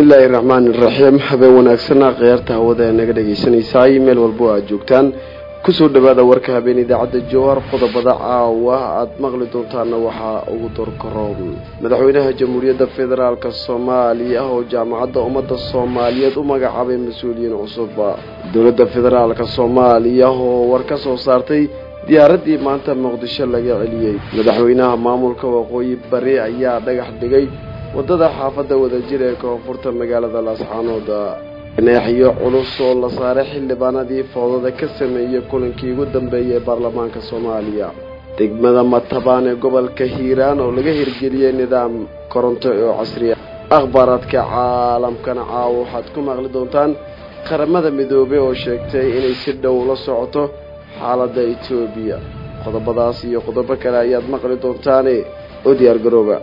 bismillaahi raxmaani raxiim habeen wanaagsana khiyaarta hawada ee naga dhegaysanaysaay meel walbo aad joogtaan kusoo dhawaada warka habeen idaacadda jowhar qodobada caawa aad maqli doontaana waxaa ugu dorkaro madaxweynaha jamhuuriyadda federaalk soomaaliya oo jaamacadda ummadda soomaaliyeed u magacaabay mas-uuliyiin cusub dowladda federaalk soomaaliya oo war ka soo saartay diyaaraddii maanta muqdisho laga celiyey madaxweynaha maamulka waqooyi bari ayaa dhagax dhigay waddada xaafadda wadajir ee koonfurta magaalada laascaanood ganaaxiyo culus oo la saaray xildhibaanadii foodada ka sameeyey kulankii ugu dambeeyay ee baarlamaanka soomaaliya degmada matabaan ee gobolka hiiraan oo laga hirgeliyey nidaam koronto oo casriya akhbaaraadka caalamkana caawa waxaad ku maqli doontaan qaramada midoobey oo sheegtay inay si dhow la socoto xaaladda etoobiya qodobadaas iyo qodobo kale ayaad maqli doontaane oo diyaar garooba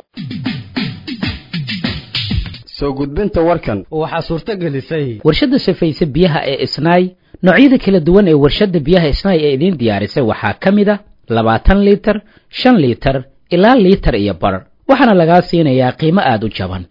soo gudbinta warkan waxaa suurto gelisay warshadda safayse biyaha ee isnaay noocyada kala duwan ee warshadda biyaha isnaay ee idiin diyaarisay waxaa ka mid a labaatan liitar shan liitar ilaa liitar iyo bar waxaana lagaa siinayaa qiimo aada u jaban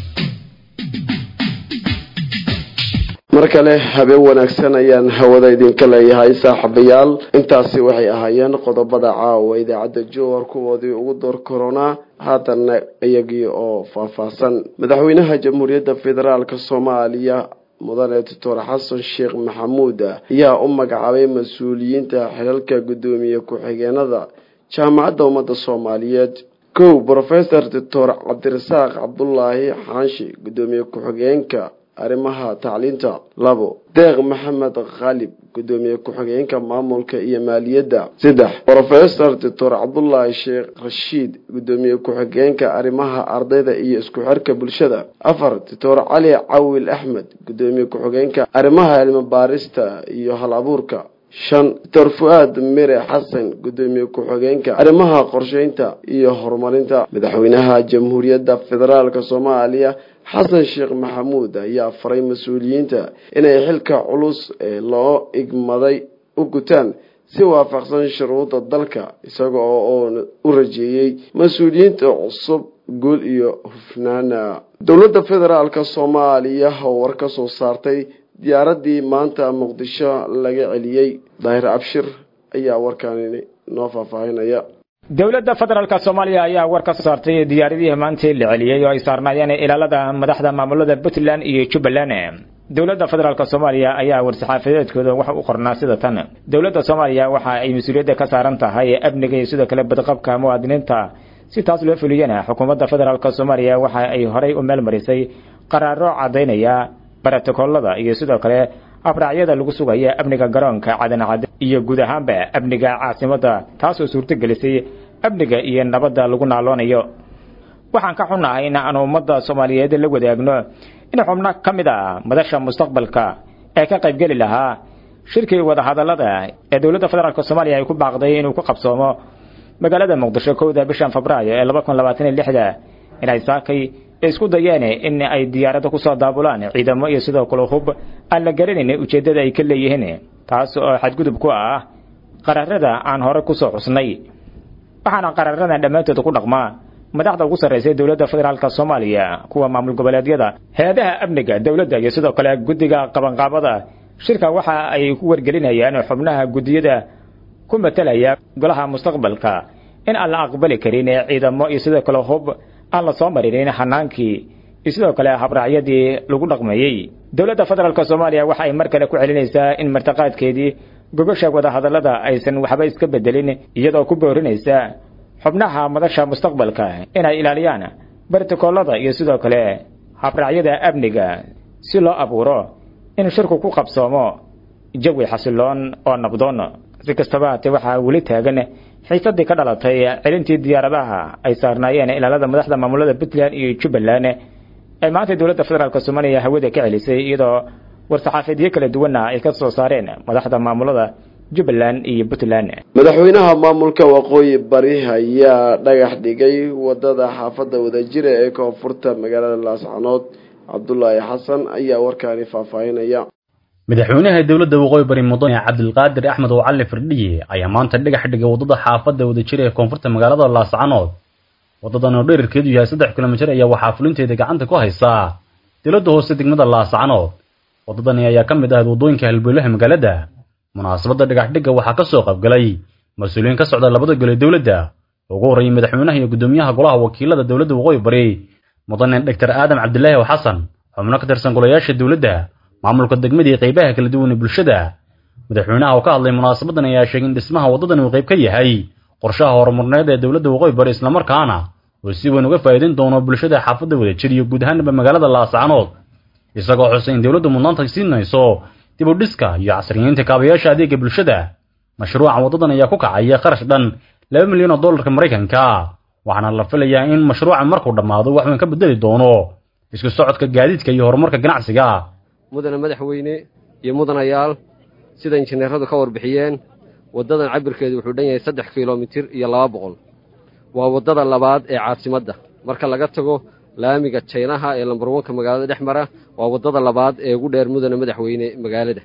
mar kale habeen wanaagsan ayaan hawada idinka leeyahay saaxiibayaal intaasi waxay ahaayeen qodobada caawa idaacadda jowhar kuwoodii ugu door koronaa haatanna iyagii oo faahfaahsan madaxweynaha jamhuuriyadda federaalk soomaaliya mudane doctor xasan sheekh maxamuud ayaa u magacaabay mas-uuliyiinta xilalka guddoomiye ku-xigeenada jaamacadda ummadda soomaaliyeed kow brofesor doctor cabdirasaaq cabdulaahi xaanshi guddoomiye ku-xigeenka arrimaha tacliinta labo deeq maxamed khaalib guddoomiye ku-xigeenka maamulka iyo maaliyadda saddex brofesor doctor cabdulaahi sheekh rashiid guddoomiye ku-xigeenka arrimaha ardayda iyo isku xirka bulshada afar doctor cali cawil axmed guddoomiye ku-xigeenka arrimaha cilmi baarista iyo hal abuurka shan doctor fu-aad mire xasan guddoomiye ku-xigeenka arrimaha qorsheynta iyo horumarinta madaxweynaha jamhuuriyadda federaalk soomaaliya xasan sheekh maxamuud ayaa faray mas-uuliyiinta inay xilka culus ee loo igmaday u gutaan si waafaqsan shuruuda dalka isaga oo u rajeeyey mas-uuliyiinta cusub guul iyo hufnaana dowladda federaalk soomaaliya oo war ka soo saartay diyaaraddii maanta muqdisho laga celiyey daahir abshir ayaa warkaani noo faahfaahinaya dowladda federaalk soomaaliya ayaa war ka soo saartay diyaaradihii maantii la celiyey oo ay saarnaayeen ilaalada madaxda maamulada puntland iyo jubbaland dowladda federaalk soomaaliya ayaa war-saxaafadeedkooda waxa u qornaa sida tan dowladda soomaaliya waxa ay mas-uuliyadda ka saaran tahay amniga iyo sidoo kale badqabka muwaadiniinta si taas loo fuliyana xukuumadda federaalk soomaaliya waxa ay horay u meel marisay qaraaro caddaynaya barotokoolada iyo sidoo kale abraacyada lagu sugaya amniga garoonka cadancad iyo guud ahaanba amniga caasimadda taasoo suurto gelisay amniga iyo nabadda lagu naaloonayo waxaan ka xunnahay in aan ummadda soomaaliyeed la wadaagno in xubno ka mid a madasha mustaqbalka ee ka qaybgeli lahaa shirkii wadahadallada ee dowladda federaalk soomaaliya ay ku baaqday inuu ku qabsoomo magaalada muqdisho kowda bishan febraayo ee laba kun labaatan iyo lixda inay saakay isku dayeen in ay diyaarado kusoo daabulaan ciidamo iyo sidoo kale hub aan la garanayn ujeeddada ay ka leeyihiin taas oo xadgudub ku ah qaraarada aan hore kusoo xusnay waxaana qaraaradan dhammaantood ku dhaqmaa madaxda ugu sarraysay dowladda federaalk soomaaliya kuwa maamul goboleedyada hay-adaha amniga dowladda iyo sidoo kale guddiga qabanqaabada shirka waxa ay ku wargelinayaan xubnaha guddiyada ku matalaya golaha mustaqbalka in aan la aqbali karin ciidamo iyo sidoo kale hub aan la soo marinin xanaankii iyo sidoo kale habraacyadii lagu dhaqmeeyey dowladda federaalk soomaaliya waxa ay mar kale ku celinaysaa in martiqaadkeedii gogosha wadahadallada aysan waxba iska bedelin iyadoo ku boorinaysa xubnaha madasha mustaqbalka inay ilaaliyaan bartikoolada iyo sidoo kale habraacyada amniga si loo abuuro in shirku ku qabsoomo jawi xasiloon oo nabdoon si kastaba haatee waxaa weli taagan xiisadii ka dhalatay celintii diyaaradaha ay saarnaayeen ilaalada madaxda maamulada puntland iyo jubbaland ee maanta dowladda federaalk soomaaliya hawada ka celisay iyadoo war-saxaafeedyo kala duwanna ay ka soo saareen madaxda maamulada jubbaland iyo puntland madaxweynaha maamulka waqooyi bari ayaa dhagax dhigay wadada xaafadda wadajira ee koonfurta magaalada laascanood cabdulaahi xasan ayaa warkaani faahfaahinaya madaxweynaha dowladda waqooyi bari mudane cabdilqaadir axmed oo cali firdhiye ayaa maanta dhagax dhigay waddada xaafadda wadajira ee koonfurta magaalada laascanood waddadan oo dherarkeedu yahay saddex kilomitir ayaa waxaa fulinteeda gacanta ku haysaa dowladda hoose degmada laascanood waddadani ayaa ka mid ahayd waddooyinka halbowlaha magaalada munaasabadda dhagaxdhigga waxaa ka soo qaybgalay mas-uuliyiin ka socda labada gole dowladda ugu horreeyey madaxweynaha iyo guddoomiyaha golaha wakiilada dowladda waqooyi bari mudane doctor aadam cabdilaahi oo xasan xubno ka tirsan golayaasha dowladda maamulka degmada iyo qaybaha kala duwan ee bulshada madaxweynaha oo ka hadlay munaasabadan ayaa sheegay in dhismaha waddadan uu qayb ka yahay qorshaha horumarneed ee dowladda waqooyi bari islamarkaana uu si weyn uga faa'iidayn doono bulshada xaafadda wadajir iyo guud ahaanba magaalada laascanood isagoo xusay in dowladdu mudnaanta siinayso dib u dhiska iyo casriyeynta kaabayaasha adeega bulshada mashruuca waddadan ayaa ku kacaya kharash dhan laba milyan oo dollarka maraykanka waxaana la filayaa in mashruuca markuu dhammaado wax weyn ka bedeli doono isku socodka gaadiidka iyo horumarka ganacsiga mudane madaxweyne iyo mudanayaal sida injineeradu ka warbixiyeen waddadan cabirkeedu wuxuu dhan yahay saddex kilomitir iyo laba boqol waa waddada labaad ee caasimadda marka laga tago laamiga jaynaha ee lambar wanka magaalada dhex mara waa waddada labaad ee ugu dheer mudane madaxweyne magaalada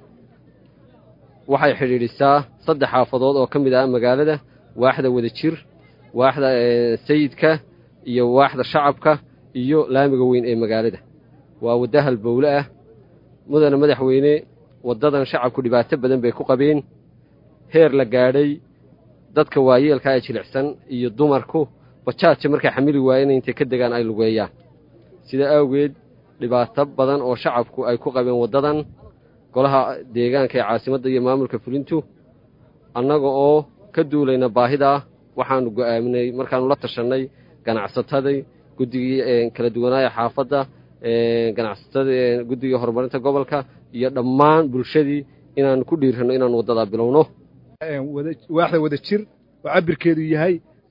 waxay xidhiidhisaa saddex xaafadood oo ka mid ah magaalada waaxda wadajir waaxda sayidka iyo waaxda shacabka iyo laamiga weyn ee magaalada waa wadda halbowle ah mudane madaxweyne waddadan shacabku dhibaato badan bay ku qabeen heer la gaadhay dadka waayeelka ee jilicsan iyo dumarku bajaaja markay xamili waayeen intay ka degaan ay lugeeyaan sida awgeed dhibaato badan oo shacabku ay ku qabeen waddadan golaha deegaanka ee caasimadda iyo maamulka fulintu annaga oo ka duulayna baahidaa waxaannu go'aaminay markaannu la tashannay ganacsatadii guddigii kala duwanaaya xaafadda ganacsatada guddigii horumarinta gobolka iyo dhammaan bulshadii inaannu ku dhiiranno inaannu waddadaa bilowno waaxda wadajir oo cabirkeedu yahay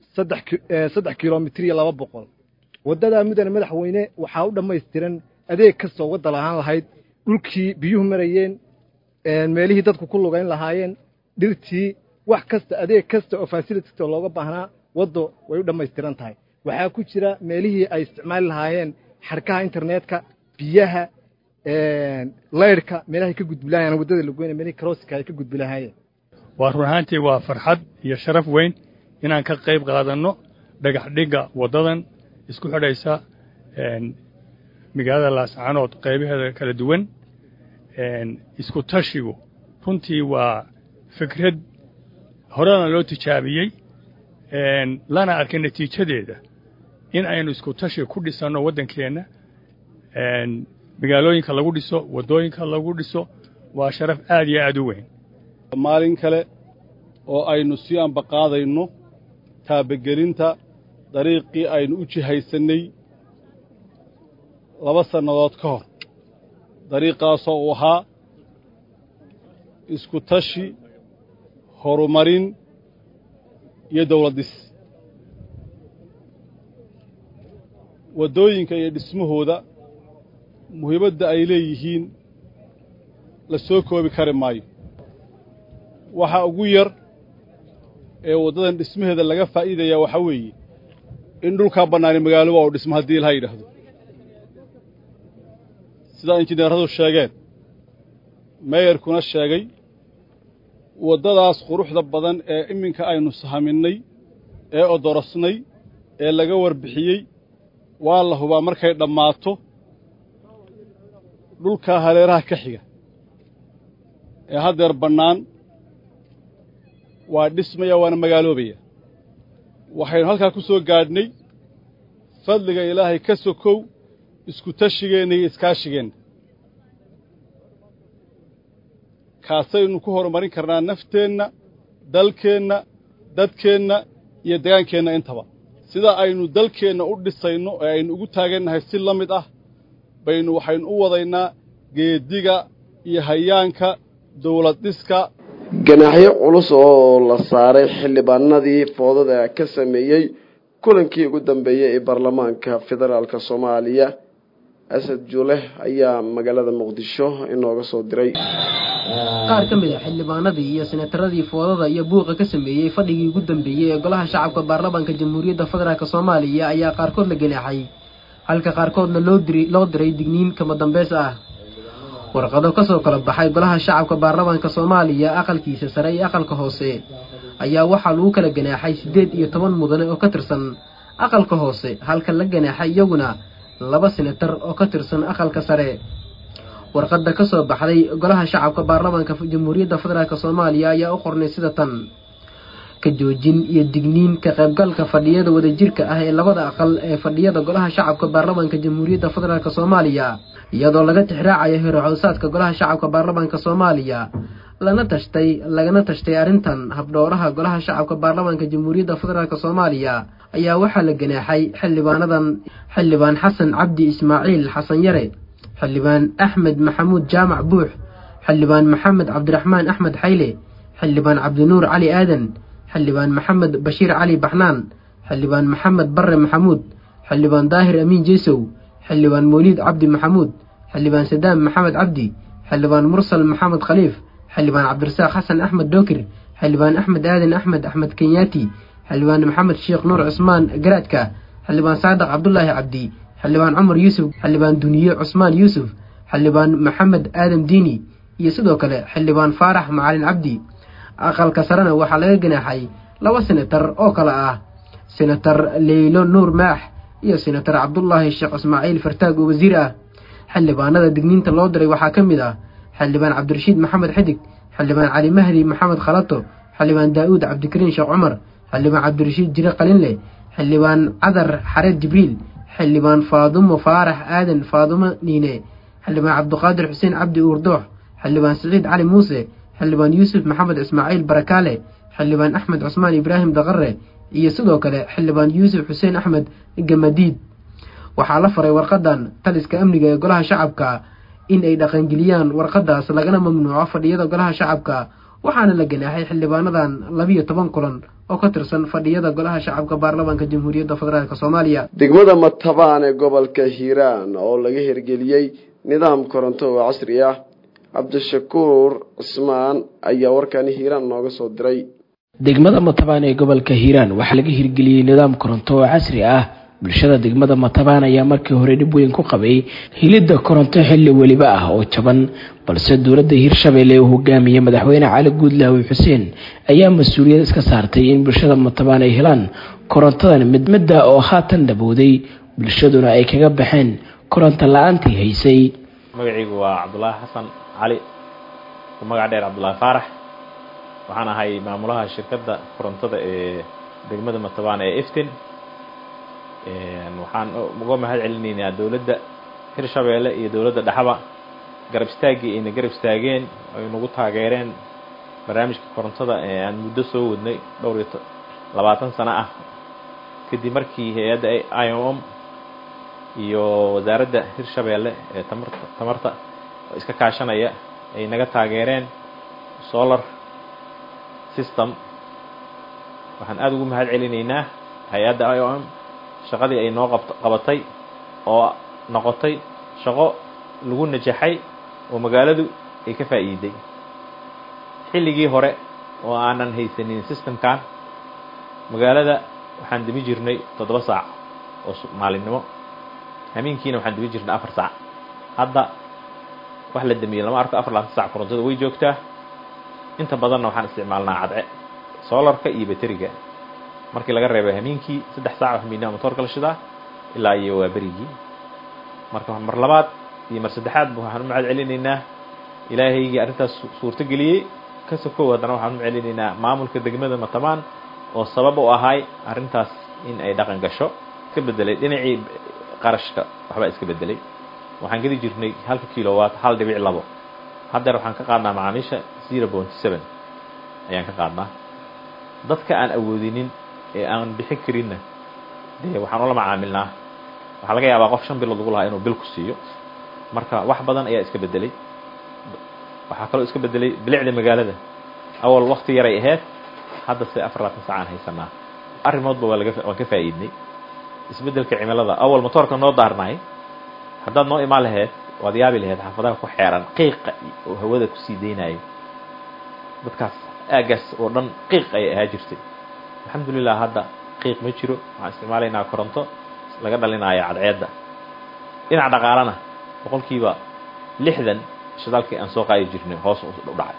saddex kilomitir iyo laba boqol waddadaa mudane madaxweyne waxaa u dhammaystiran adeeg kastoo wadda lahaan lahayd dhulkii biyuhu marayeen meelihii dadku ku lugayn lahaayeen dhirtii wax kasta adeeg kasta oo fasilitito looga baahnaa waddo way u dhammaystiran tahay waxaa ku jira meelihii ay isticmaali lahaayeen xarkaha internetka biyaha laydhka meelahay ka gudbi lahaayeen waddada lagoyna meelihii karooska ay ka gudbi lahaayeen waa run ahaantii waa farxad iyo sharaf weyn inaan ka qayb qaadanno dhagax dhigga waddadan isku xidhaysa magaalada laascanood qaybaheeda kala duwan isku tashigu runtii waa fikrad horena loo tijaabiyey lana arkay natiijadeeda in aynu isku tashi ku dhisanno waddankeenna magaalooyinka lagu dhiso waddooyinka lagu dhiso waa sharaf aad iyo aad u weyn maalin kale oo aynu sii ambaqaadayno taabagelinta dariiqii aynu u jihaysannay laba sannadood ka hor dariiqaasoo uu ahaa isku tashi horumarin iyo dawladdis waddooyinka iyo dhismahooda muhiimadda ay leeyihiin la soo koobi kari maayo waxa ugu yar ee waddadan dhismaheeda laga faa'iidayaa waxaa weeye in dhulkaa bannaani magaalo waa u dhismo haddii ilaha yidhaahdo sidaa injineeradu sheegeen meeyarkuna sheegay waddadaas quruxda badan ee iminka aynu sahaminnay ee odorosnay ee laga warbixiyey waa la hubaa markay dhammaato dhulkaa haleeraha ka xiga ee haddeer bannaan waa dhismaya waana magaaloobaya waxaynu halkaa ku soo gaadhnay fadliga ilaahay ka sokow isku tashigeenna iyo iskaashigeenna kaasaynu ku horumarin karnaa nafteenna dalkeenna dadkeenna iyo degaankeenna intaba sida aynu dalkeenna u dhisayno ee aynu ugu taagannahay si la mid ah baynu waxaynu u wadaynaa geediga iyo hayaanka dawlad dhiska ganaaxyo culus oo la saaray xildhibaanadii foodada ka sameeyey kulankii ugu dambeeyey ee baarlamaanka federaalk soomaaliya asad juuleh ayaa magaalada muqdisho inooga soo diray qaar ka mid a xildhibaanadii iyo senataradii foodada iyo buuqa ka sameeyey fadhigii ugu dambeeyey ee golaha shacabka baarlamaanka jamhuuriyadda federaalk soomaaliya ayaa qaarkood la ganaaxay halka qaarkoodna loo diri loo diray digniin kama dambeys ah warqado kasoo kala baxay golaha shacabka baarlamaanka soomaaliya aqalkiisa sare iyo aqalka hoose ayaa waxaa lagu kala ganaaxay siddeed iyo toban mudane oo ka tirsan aqalka hoose halka la ganaaxay iyaguna laba senatar oo ka tirsan aqalka sare warqadda ka soo baxday golaha shacabka baarlamaanka jamhuuriyadda federaalk soomaaliya ayaa u qornay sida tan ka joojin iyo digniin ka qaybgalka fadhiyada wadajirka ah ee labada aqal ee fadhiyada golaha shacabka baarlamaanka jamhuuriyadda federaalk soomaaliya iyadoo laga tixraacayo hirocodsaadka golaha shacabka baarlamaanka soomaaliya lana tashtay lagana tashtay arrintan habdhowraha golaha shacabka baarlamaanka jamhuuriyadda federaalk soomaaliya ayaa waxaa la ganaaxay xildhibaanadan xildhibaan xasan cabdi ismaaciil xasan yare xildhibaan axmed maxamuud jaamac buux xildhibaan maxamed cabdiraxmaan axmed xayle xildhibaan cabdinuur cali aadan xildhibaan maxamed bashiir cali baxnaan xildhibaan maxamed barre maxamuud xildhibaan daahir amiin jeesow xildhibaan mawliid cabdi maxamuud xildhibaan sadaam maxamed cabdi xildhibaan mursal maxamed khaliif xildhibaan cabdirasaaq xasan axmed dookir xildhibaan axmed aadan axmed axmed kenyaati xildhibaan maxamed sheekh nuur cusmaan garaadka xildhibaan saadaq cabdulaahi cabdi xildhibaan cumar yuusuf xildhibaan duniye cusmaan yuusuf xildhibaan maxamed aadam diini iyo sidoo kale xildhibaan faarax macalin cabdi aqalka sarena waxaa laga ganaaxay laba senatar oo kale ah senatar leylo nuur maax iyo senatar cabdulaahi sheekh ismaaciil fartaag oo wasiir ah xildhibaanada digniinta loo diray waxaa ka mid ah xildhibaan cabdirashiid maxamed xidig xildhibaan cali mahdi maxamed khalato xildhibaan daa'uud cabdikariin sheekh cumar xildhibaan cabdirashiid jire qalinle xildhibaan cadar xareed jibriil xildhibaan faadumo faarax aadan faadumo niine xildhibaan cabdiqaadir xuseen cabdi uurdoox xildhibaan siciid cali muuse xildhibaan yuusuf maxamed ismaaciil barakaale xildhibaan axmed cusmaan ibraahim daqare iyo sidoo kale xildhibaan yuusuf xuseen axmed gamadiid waxaa la faray warqadan taliska amniga ee golaha shacabka in ay dhaqangeliyaan warqadaas lagana mamnuuco fadhiyada golaha shacabka waxaana la ganaaxay xildhibaanadan labiyo toban kulan oo ka tirsan fadhiyada golaha shacabka baarlamaanka jamhuuriyadda federaalk soomaaliya degmada matabaan ee gobolka hiiraan oo laga hirgeliyey nidaam koronto oo casri ah cabdishakuur cismaan ayaa warkani hiiraan nooga soo diray degmada matabaan ee gobolka hiiraan waxaa laga hirgeliyey nidaam koronto oo casri ah bulshada degmada matabaan ayaa markii hore dhib weyn ku qabay hilidda koronto xilli weliba ah oo jaban balse dowladda hiirshabeelle uu hogaamiyey madaxweyne cali guudlaawi xuseen ayaa mas-uuliyad iska saartay in bulshada matabaan ay helaan korontadan mid midda oo haatan dhabowday bulshaduna ay kaga baxeen koronto la-aantii haysay magacaygu waa cabdulaahi xasan cali magac dheer cabdulaahi faarax waxaan ahay maamulaha shirkadda korontada ee degmada matabaan ee iftin waxaan uga mahad celinaynaa dowladda hirshabeelle iyo dowladda dhexaba garab istaaggii ayna garab istaageen ay nagu taageereen barnaamijka korontada ee aan muddo soo wadnay dhowr iyo labaatan sano ah kadib markii hay-adda i o m iyo wasaaradda hirshabeelle ee tamarta tamarta iska kaashanaya ay naga taageereen solar system waxaan aada ugu mahad celinaynaa hay-adda i o m shaqadii ay noo qabt qabatay oo noqotay shaqo lagu najaxay oo magaaladu ay ka faa'iiday xilligii hore oo aanan haysanin systemkan magaalada waxaan demi jirnay toddoba saac oo maalinimo hamiinkiina waxaan demi jirnay afar saac hadda wax la demiyey lama arko afar labaatan sac korontada way joogtaa inta badanna waxaan isticmaalnaa cadce solarka iyo bateriga markii laga reebay hamiinkii saddex saac hamiinaa motoorka la shidaa ilaa iyo waa berigii marka mar labaad iyo mar saddexaadba waxaan u mahad celinaynaa ilaahaygii arrintaas suurto geliyey ka sokow haddana waxaan u celinaynaa maamulka degmada matabaan oo sabab u ahay arrintaas in ay dhaqan gasho iska bedelay dhinacii qarashka waxbaa iska bedelay waxaan geli jirnay halka kilowatt hal dhibic labo haddeer waxaan ka qaadnaa macaamiisha zero point seven ayaan ka qaadnaa dadka aan awoodinin ee aan bixin karinna dee waxaan ula macaamilnaa waxaa laga yaabaa qof shan bilood ugu lahaa inuu bil ku siiyo marka wax badan ayaa iska bedelay waxaa kaloo iska bedelay bilicda magaalada awal wakti yaray ahayd hadda se afar labaatan saacaan haysanaa arrimoodba waa laga waan ka faa'iidnay isbeddelka cimilada awal motoorka noo daarnaay haddaad noo imaan lahayd waad yaabi lahayd xaafadaha ku xeeran qiiqa oo hawada kusii deynayo dadkaas aagaas oo dhan qiiq ayay ahaa jirtay alxamdulilah hadda qiiq ma jiro waxaan isticmaalaynaa koronto laga dhalinaayo cadceedda dhinac dhaqaalana boqolkiiba lixdan shidaalkii aan soo qaadi jirnay hoos u dhacay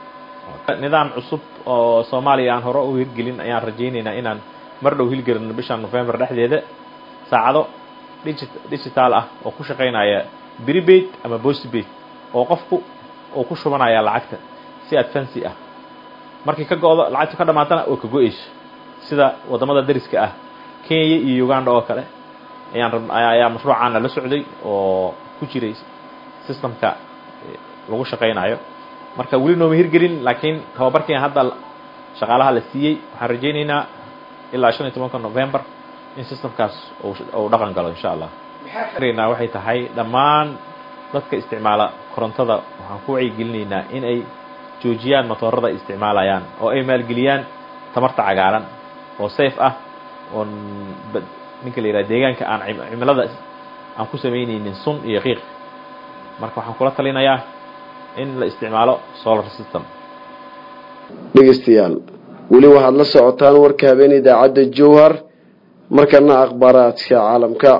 nidaam cusub oo soomaaliya aan hore u hirgelin ayaan rajaynaynaa inaan mar dhow hilgelino bisha november dhexdeeda saacado digital ah oo ku shaqaynaya prepaid ama postpaid oo qofku uu ku shubanaya lacagta si adfancy ah markii ka go-do lacagta ka dhamaatana oo ka go-eyso sida waddamada dariska ah kenya iyo uganda oo kale ayaan rab ayaa mashruucaana la socday oo ku jiray systemka lagu shaqaynayo marka weli nooma hirgelin laakiin tababarkiina hadda shaqaalaha la siiyey waxaan rajaynaynaa ilaa shan iyo tobanka november in systemkaas uu dhaqan galo insha allah maxaa waxay tahay dhammaan dadka isticmaala korontada waxaan ku wacyigelinaynaa in ay joojiyaan matoorada ay isticmaalayaan oo ay maalgeliyaan tamarta cagaaran oo safe ah oon ninka la yidhaha deegaanka aan cimilada aan ku samaynaynin sun iyo qiiq marka waxaan kula talinayaa in la isticmaalo solar system dhegeystayaal weli waxaad la socotaan warka habeen idaacadda jowhar markana akhbaaraadka caalamka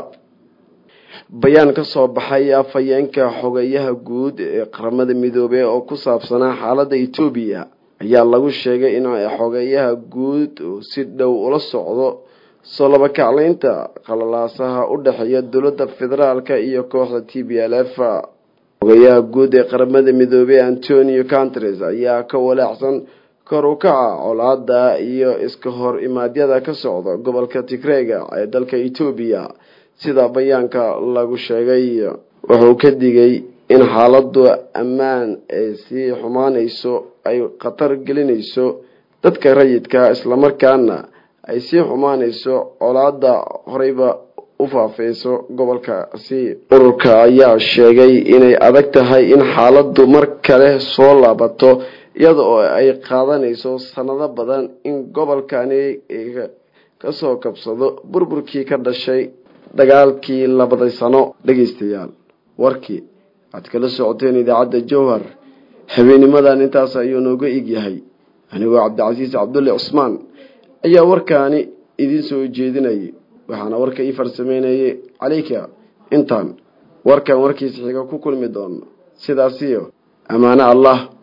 bayaan ka soo baxay afhayeenka xogeyaha guud ee qaramada midoobey oo ku saabsanaa xaaladda etoobiya ayaa lagu sheegay in xogeyaha guud uu si dhow ula socdo soo labakaclaynta qalalaasaha u dhexeeya dowladda federaalka iyo kooxda t b l f xogeyaha guud ee qaramada midoobey antonio cantres ayaa ka walaacsan kor u kaca colaada iyo iska hor imaadyada ka socda gobolka tigreega ee dalka etoobiya sida bayaanka lagu sheegay wuxuu ka digay in xaaladu ammaan ay sii xumaanayso ay khatar gelinayso dadka rayidka islamarkaana ay sii xumaanayso colaada horeyba u faafeyso gobolkaasi ururka ayaa sheegay inay adag tahay in xaaladu mar kale soo laabato iyada oo ay qaadanayso sanado badan in gobolkani kasoo kabsado burburkii ka dhashay dagaalkii labaday sano dhegeystayaal warkii waxaad kala socoteen idaacadda jowhar habeenimadan intaas ayuu nooga egyahay anigoo cabdicasiis cabdulle cusmaan ayaa warkaani idiin soo jeedinayay waxaana warka ii farsameynayay caleyka intaan warkan warkiisa xiga ku kulmi doono sidaasiyo ammaano allah